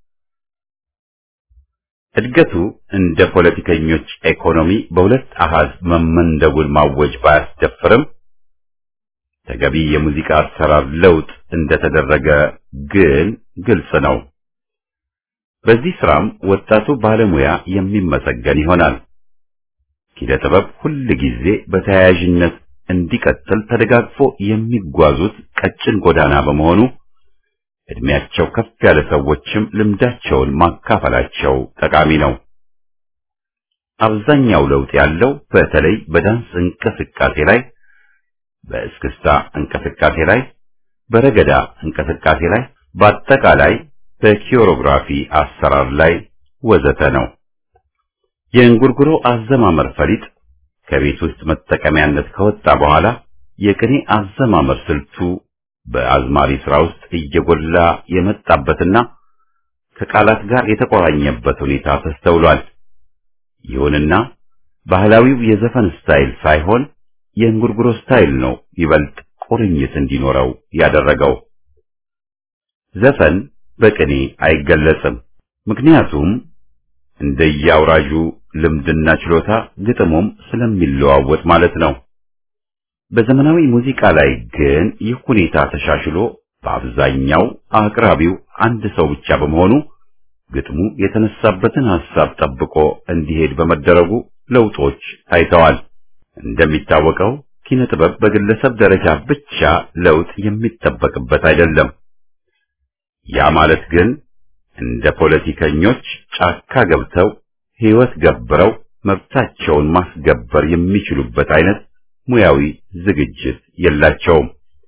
እድገቱ እንደ ፖለቲከኞች ኢኮኖሚ በሁለት አሃዝ መመንደቡን ማወጅ ባያስደፍርም ተገቢ የሙዚቃ አሰራር ለውጥ እንደተደረገ ግን ግልጽ ነው። በዚህ ስራም ወጣቱ ባለሙያ የሚመሰገን ይሆናል። ኪነ ጥበብ ሁል ጊዜ በተያያዥነት እንዲቀጥል ተደጋግፎ የሚጓዙት ቀጭን ጎዳና በመሆኑ እድሜያቸው ከፍ ያለ ሰዎችም ልምዳቸውን ማካፈላቸው ጠቃሚ ነው። አብዛኛው ለውጥ ያለው በተለይ በዳንስ እንቅስቃሴ ላይ፣ በእስክስታ እንቅስቃሴ ላይ፣ በረገዳ እንቅስቃሴ ላይ፣ በአጠቃላይ በኪዮሮግራፊ አሰራር ላይ ወዘተ ነው። የእንጉርጉሮ አዘማመር ፈሊጥ ከቤት ውስጥ መጠቀሚያነት ከወጣ በኋላ የቅኔ አዘማመር ስልቱ በአዝማሪ ስራ ውስጥ እየጎላ የመጣበትና ከቃላት ጋር የተቆራኘበት ሁኔታ ተስተውሏል። ይሁንና ባህላዊው የዘፈን ስታይል ሳይሆን የእንጉርጉሮ ስታይል ነው ይበልጥ ቁርኝት እንዲኖረው ያደረገው። ዘፈን በቅኔ አይገለጽም። ምክንያቱም እንደየአውራዡ ልምድና ችሎታ ግጥሙም ስለሚለዋወጥ ማለት ነው። በዘመናዊ ሙዚቃ ላይ ግን ይህ ሁኔታ ተሻሽሎ በአብዛኛው አቅራቢው አንድ ሰው ብቻ በመሆኑ ግጥሙ የተነሳበትን ሐሳብ ጠብቆ እንዲሄድ በመደረጉ ለውጦች ታይተዋል። እንደሚታወቀው ኪነ ጥበብ በግለሰብ ደረጃ ብቻ ለውጥ የሚጠበቅበት አይደለም። ያ ማለት ግን እንደ ፖለቲከኞች ጫካ ገብተው ሕይወት ገብረው መብታቸውን ማስገበር የሚችሉበት አይነት ሙያዊ ዝግጅት የላቸውም።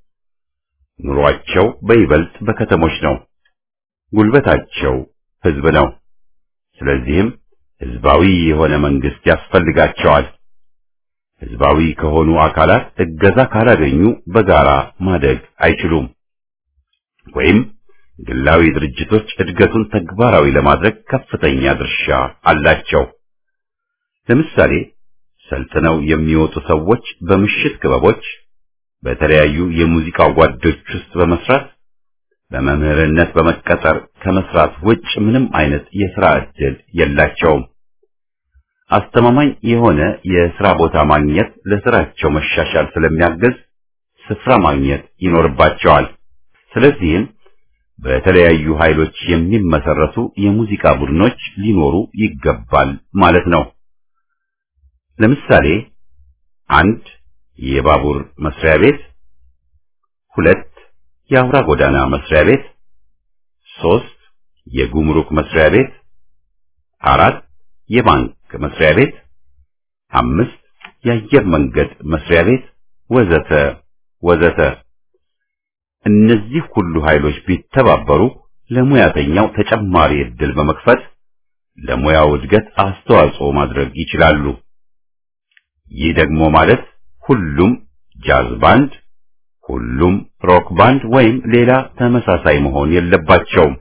ኑሯቸው በይበልጥ በከተሞች ነው። ጉልበታቸው ሕዝብ ነው። ስለዚህም ሕዝባዊ የሆነ መንግስት ያስፈልጋቸዋል። ሕዝባዊ ከሆኑ አካላት እገዛ ካላገኙ በጋራ ማደግ አይችሉም። ወይም ግላዊ ድርጅቶች እድገቱን ተግባራዊ ለማድረግ ከፍተኛ ድርሻ አላቸው። ለምሳሌ ሰልጥነው የሚወጡ ሰዎች በምሽት ክበቦች፣ በተለያዩ የሙዚቃ ጓዶች ውስጥ በመስራት በመምህርነት በመቀጠር ከመስራት ውጭ ምንም አይነት የሥራ ዕድል የላቸውም። አስተማማኝ የሆነ የሥራ ቦታ ማግኘት ለሥራቸው መሻሻል ስለሚያግዝ ስፍራ ማግኘት ይኖርባቸዋል። ስለዚህም በተለያዩ ኃይሎች የሚመሰረቱ የሙዚቃ ቡድኖች ሊኖሩ ይገባል ማለት ነው። ለምሳሌ አንድ የባቡር መስሪያ ቤት፣ ሁለት የአውራ ጎዳና መስሪያ ቤት፣ ሶስት የጉምሩክ መስሪያ ቤት፣ አራት የባንክ መስሪያ ቤት፣ አምስት የአየር መንገድ መስሪያ ቤት ወዘተ ወዘተ። እነዚህ ሁሉ ኃይሎች ቢተባበሩ ለሙያተኛው ተጨማሪ ዕድል በመክፈት ለሙያው እድገት አስተዋጽኦ ማድረግ ይችላሉ። ይህ ደግሞ ማለት ሁሉም ጃዝ ባንድ፣ ሁሉም ሮክ ባንድ ወይም ሌላ ተመሳሳይ መሆን የለባቸውም።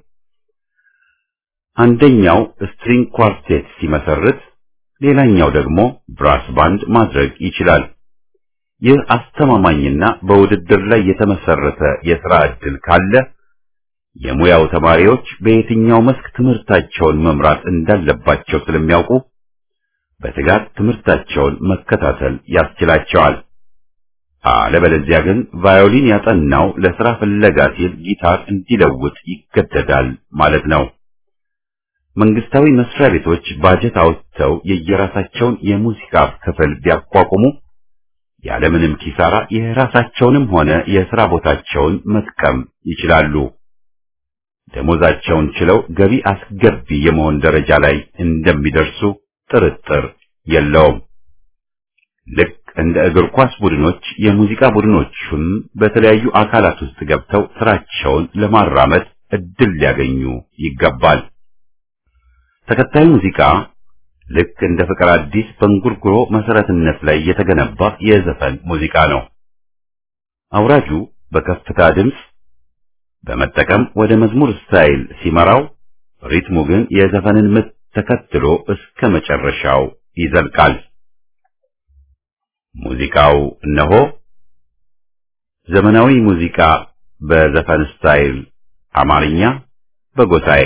አንደኛው ስትሪንግ ኳርቴት ሲመሰርት፣ ሌላኛው ደግሞ ብራስ ባንድ ማድረግ ይችላል። ይህ አስተማማኝና በውድድር ላይ የተመሰረተ የሥራ ዕድል ካለ የሙያው ተማሪዎች በየትኛው መስክ ትምህርታቸውን መምራት እንዳለባቸው ስለሚያውቁ በትጋት ትምህርታቸውን መከታተል ያስችላቸዋል። አለበለዚያ ግን ቫዮሊን ያጠናው ለሥራ ፍለጋ ሲል ጊታር እንዲለውጥ ይገደዳል ማለት ነው። መንግስታዊ መስሪያ ቤቶች ባጀት አውጥተው የየራሳቸውን የሙዚቃ ክፍል ቢያቋቁሙ ያለምንም ኪሳራ የራሳቸውንም ሆነ የሥራ ቦታቸውን መጥቀም ይችላሉ። ደሞዛቸውን ችለው ገቢ አስገቢ የመሆን ደረጃ ላይ እንደሚደርሱ ጥርጥር የለውም። ልክ እንደ እግር ኳስ ቡድኖች የሙዚቃ ቡድኖቹን በተለያዩ አካላት ውስጥ ገብተው ስራቸውን ለማራመድ እድል ሊያገኙ ይገባል። ተከታዩ ሙዚቃ ልክ እንደ ፍቅር አዲስ በእንጉርጉሮ መሰረትነት ላይ የተገነባ የዘፈን ሙዚቃ ነው። አውራጁ በከፍታ ድምፅ በመጠቀም ወደ መዝሙር ስታይል ሲመራው፣ ሪትሙ ግን የዘፈንን ምት ተከትሎ እስከ መጨረሻው ይዘልቃል። ሙዚቃው እነሆ ዘመናዊ ሙዚቃ በዘፈን ስታይል አማርኛ በጎሳዬ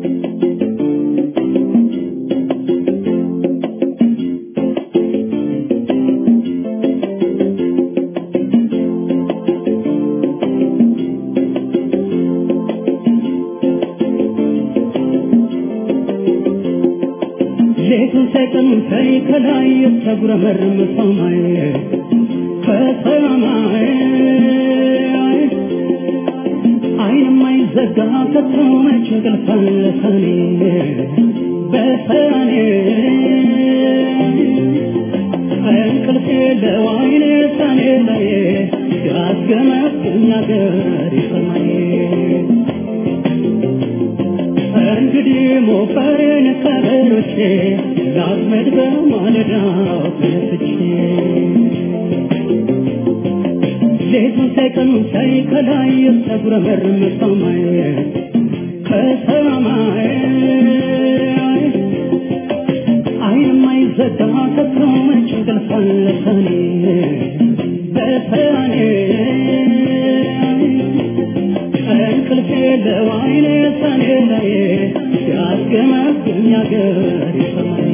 ሌቱን ሳይቀን ሳይ ከላይ የተጉረመረመ ሰማይ ከሰማይ አይን የማይዘጋ ከቶ መች እንቅልፍ አለ ሰኔ በሰኔ እንቅልፍ የለው አይኔ ሰኔ ላይ ያስገመግኝ አገር ሰማይ እንግዲህ ሞፈሬን ከበሮቼ ላጥመድ በማለዳው ተነስቼ ሌቱን ሳይቀኑ ሳይ ከላይ የተጉረመረመ ሰማይ ከሰማይ አይን የማይዘጋ ከቶ መች እንቅልፍ አለ ሰኔ በሰኔ እንቅልፍ የለው አይኔ ሰኔ ላይ ሲያስገመግም ያገር ሰማይ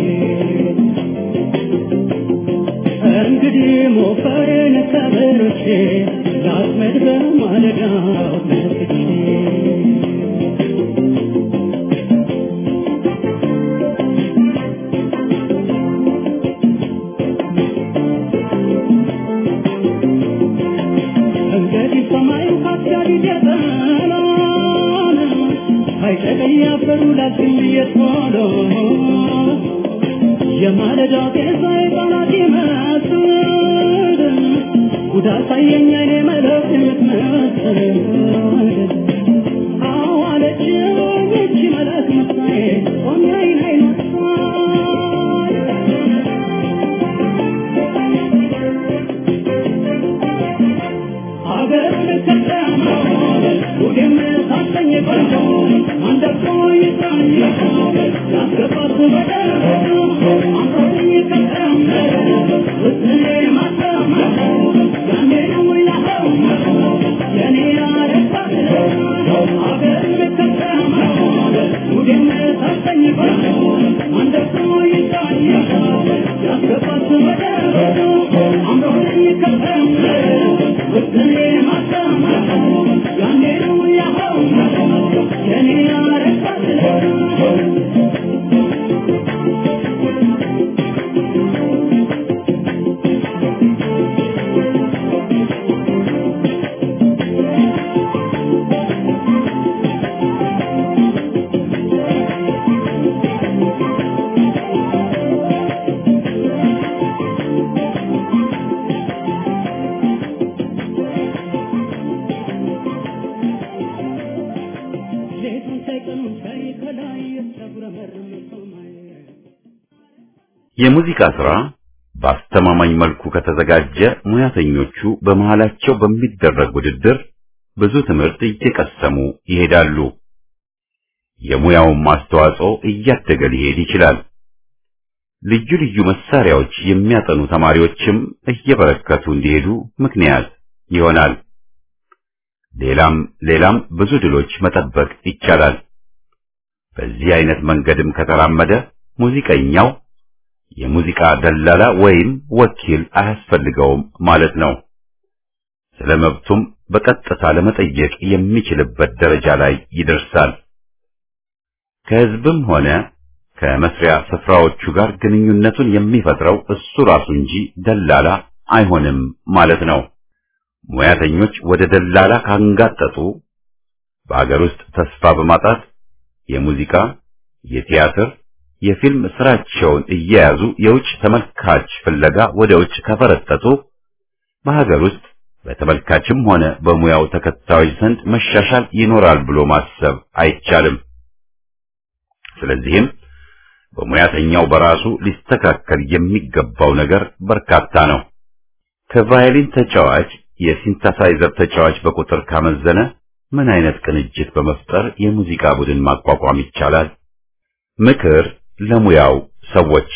እንግዲህ ሞፈሬን ከበሮቼ ላጥመድ በማለዳው ተነስቼ እንግዲህ ሰማዩ ካስጋሪ ገጠመን አይጨቀኝ አፈሩ ላግኝ እየቶሎ የማለዳ ጤዛ የቃላት ይመስል ጉዳት ሳየኝ አይኔ መለክ የምትመስል አዋለችኝ እቺ መለክ ምሳዬ ቆሜ አይን አይነሳል አገርን ከተማ ሁሌም ሳሰኝ ቆንጆ አንደቆ ይጥራኝ ያስገባት በደረሱ አምሮኝ ከተማ ውስኔ ማተማ ያኔ ነው ያኸው የኔ ያረባት አገርን ከተማ ሁሌም ሳሰኝ ቆንጆ አንደቆ ይጥራኝ ያስገባት በደረሱ አምሮኝ ከተማ ውስኔ ማተማ ያኔ ነው ያኸው የኔ ያረባት ሌቱን ሳይቀኑ ሳይ ከላይ የተጉረመረመ ሰማይ የሙዚቃ ሥራ በአስተማማኝ መልኩ ከተዘጋጀ ሙያተኞቹ በመሃላቸው በሚደረግ ውድድር ብዙ ትምህርት እየቀሰሙ ይሄዳሉ። የሙያውን ማስተዋጽኦ እያደገ ሊሄድ ይችላል። ልዩ ልዩ መሳሪያዎች የሚያጠኑ ተማሪዎችም እየበረከቱ እንዲሄዱ ምክንያት ይሆናል። ሌላም ሌላም ብዙ ድሎች መጠበቅ ይቻላል። በዚህ አይነት መንገድም ከተራመደ ሙዚቀኛው የሙዚቃ ደላላ ወይም ወኪል አያስፈልገውም ማለት ነው። ስለ መብቱም በቀጥታ ለመጠየቅ የሚችልበት ደረጃ ላይ ይደርሳል። ከህዝብም ሆነ ከመስሪያ ስፍራዎቹ ጋር ግንኙነቱን የሚፈጥረው እሱ ራሱ እንጂ ደላላ አይሆንም ማለት ነው። ሙያተኞች ወደ ደላላ ካንጋጠጡ በአገር ውስጥ ተስፋ በማጣት የሙዚቃ፣ የቲያትር፣ የፊልም ስራቸውን እየያዙ የውጭ ተመልካች ፍለጋ ወደ ውጭ ከፈረጠጡ በሀገር ውስጥ በተመልካችም ሆነ በሙያው ተከታዮች ዘንድ መሻሻል ይኖራል ብሎ ማሰብ አይቻልም። ስለዚህም በሙያተኛው በራሱ ሊስተካከል የሚገባው ነገር በርካታ ነው። ከቫዮሊን ተጫዋች የሲንተሳይዘር ተጫዋች በቁጥር ካመዘነ ምን አይነት ቅንጅት በመፍጠር የሙዚቃ ቡድን ማቋቋም ይቻላል? ምክር ለሙያው ሰዎች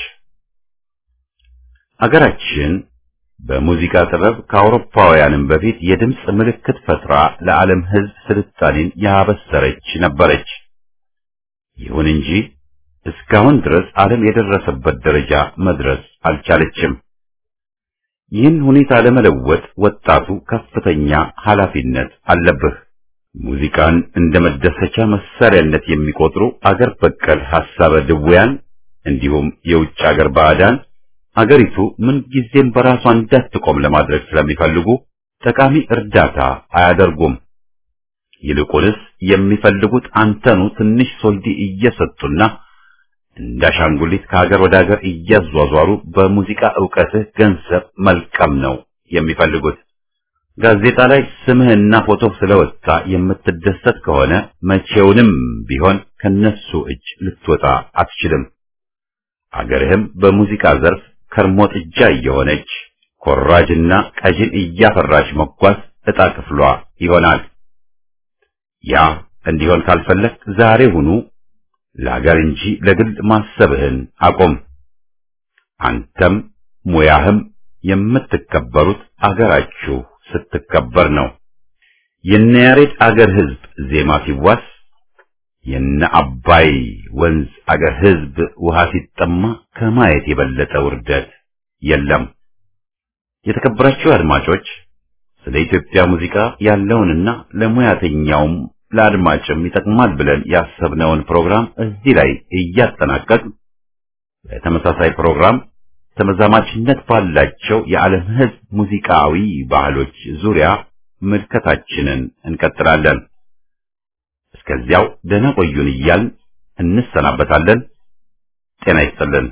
አገራችን በሙዚቃ ጥበብ ከአውሮፓውያንም በፊት የድምፅ ምልክት ፈጥራ ለዓለም ሕዝብ ስልጣኔን ያበሰረች ነበረች። ይሁን እንጂ እስካሁን ድረስ ዓለም የደረሰበት ደረጃ መድረስ አልቻለችም። ይህን ሁኔታ ለመለወጥ ወጣቱ ከፍተኛ ኃላፊነት አለብህ። ሙዚቃን እንደ መደሰቻ መሳሪያነት የሚቆጥሩ አገር በቀል ሐሳበ ድውያን እንዲሁም የውጭ አገር ባዕዳን አገሪቱ ምንጊዜም በራሷ እንዳትቆም ለማድረግ ስለሚፈልጉ ጠቃሚ እርዳታ አያደርጉም። ይልቁንስ የሚፈልጉት አንተኑ ትንሽ ሶልዲ እየሰጡና እንዳሻንጉሊት ከሀገር ወደ ሀገር እያዟዟሩ በሙዚቃ ዕውቀትህ ገንዘብ መልቀም ነው የሚፈልጉት። ጋዜጣ ላይ ስምህና ፎቶ ስለወጣ የምትደሰት ከሆነ መቼውንም ቢሆን ከነሱ እጅ ልትወጣ አትችልም። አገርህም በሙዚቃ ዘርፍ ከርሞ ጥጃ እየሆነች ኮራጅና ቀጅን እያፈራች መጓዝ ዕጣ ክፍሏ ይሆናል። ያ እንዲሆን ካልፈለግ ዛሬ ሁኑ ለሀገር እንጂ ለግል ማሰብህን አቁም። አንተም ሙያህም የምትከበሩት አገራችሁ ስትከበር ነው። የነ ያሬድ አገር ሕዝብ ዜማ ሲዋስ የነ አባይ ወንዝ አገር ሕዝብ ውሃ ሲጠማ ከማየት የበለጠ ውርደት የለም። የተከበራችሁ አድማጮች ስለ ኢትዮጵያ ሙዚቃ ያለውንና ለሙያተኛውም ለአድማጭም ይጠቅማል ብለን ያሰብነውን ፕሮግራም እዚህ ላይ እያጠናቀቅ በተመሳሳይ ፕሮግራም ተመዛማችነት ባላቸው የዓለም ሕዝብ ሙዚቃዊ ባህሎች ዙሪያ ምልከታችንን እንቀጥላለን። እስከዚያው ደህና ቆዩን እያልን እንሰናበታለን። ጤና ይስጥልን።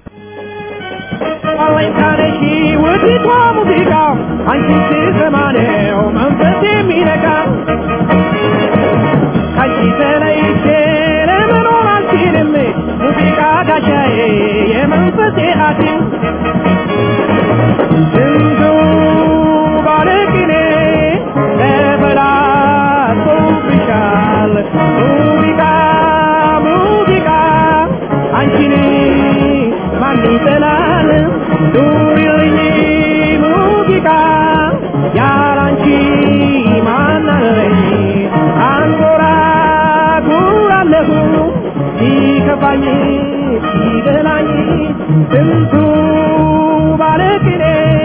አለኝታነሺ ውዲቷ ሙዚቃ አንቺን ስሰማ ነው መንፈስ የሚነካ ካንቺ ተለይቼ ለመኖር አልችልም ሙዚቃ ጋሻዬ የመንፈሴ ሐኪም ስንቱ ባለቅኔ ተበላሽቶብሻል ሙዚቃ ሙዚቃ አንቺን ማን ይጠላል ኑሪልኝ ሙዚቃ ያላንቺ ማን አለኝ አንጎራጉራለሁ ሲከፋኝ ሲደላኝ ስንቱ ባለቅኔ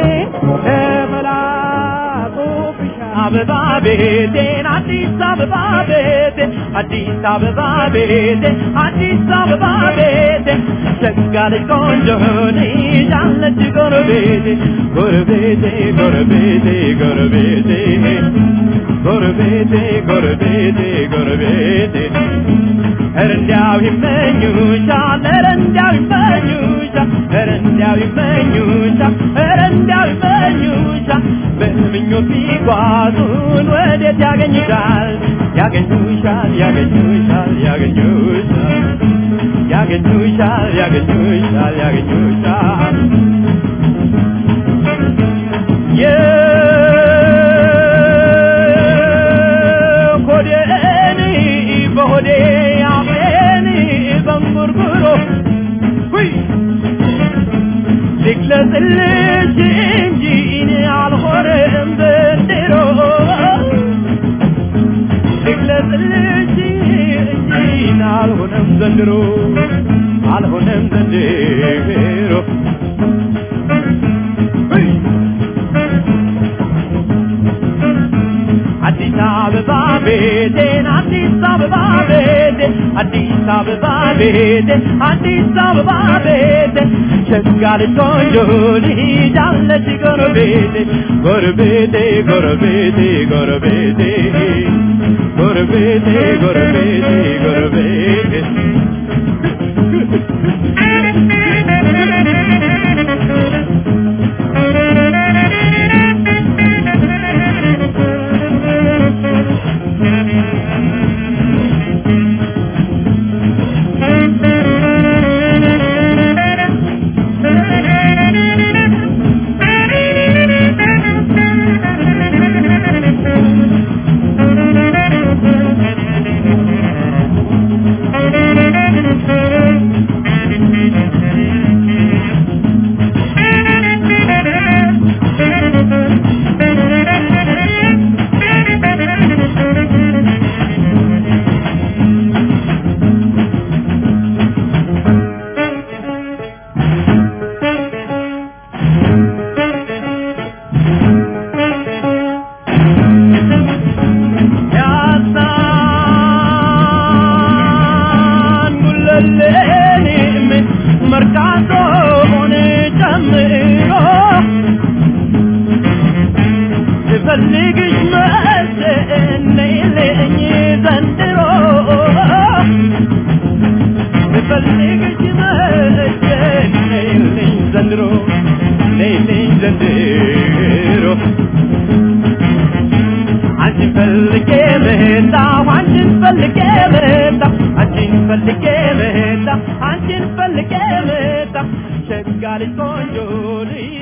ተበላሽቶብሻል አበባ ቤቴን አዲስ አበባ ቤቴ አዲስ አበባ ቤቴ አዲስ አበባ ቤቴ ሸጋለች ቆንጆ ይዛለች ጎረቤቴ ጎረቤቴ ጎረቤቴ ጎረቤቴ ጎረቤቴ ጎረቤቴ ጎረቤቴ ኧረ እንዲያው ይመኙሻል ኧረ እንዲያው ይመኙሻል ኧረ እንዲያው ይመኙሻል ኧረ እንዲያው ይመኙሻል በምኞት ቢጓዙን ወዴት ያገኙሻል ያገኙሻል ያገኙሻል ያገኙሻል ያገኙሻል ያገኙሻል ያገኙሻል ልግለጽልሽ እንጂ እኔ አልሆንም ዘንድሮ ልግለጽልሽ እንጂ እኔ አልሆንም ዘንድሮ አልሆንም ዘንድሮ አዲስ አበባ ቤቴን አዲስ አበባ ቤቴ አዲስ አበባ ቤቴ አዲስ አበባ ቤቴ ሸጋለች ቆንጆ ልጅ አለች ጎረቤቴ ጎረቤቴ ጎረቤቴ ጎረቤቴ ጎረቤቴ ጎረቤቴ ጎረቤቴ ያሳን ጉለሌም መርካቶን ጨምሮ ስፈልግሽ መሰነይልኝ ዘንድሮ ስፈልግሽ መሰነይልኝ ዘንድሮ ነይልኝ ዘንድሮ አንቺን ፈልጌ መጣሁ አንቺን ፈልጌ መጣሁ አንቺን ፈልጌ መጣሁ አንቺን ፈልጌ መጣሁ ሸጋ ልጅ ቆንጆ ልጅ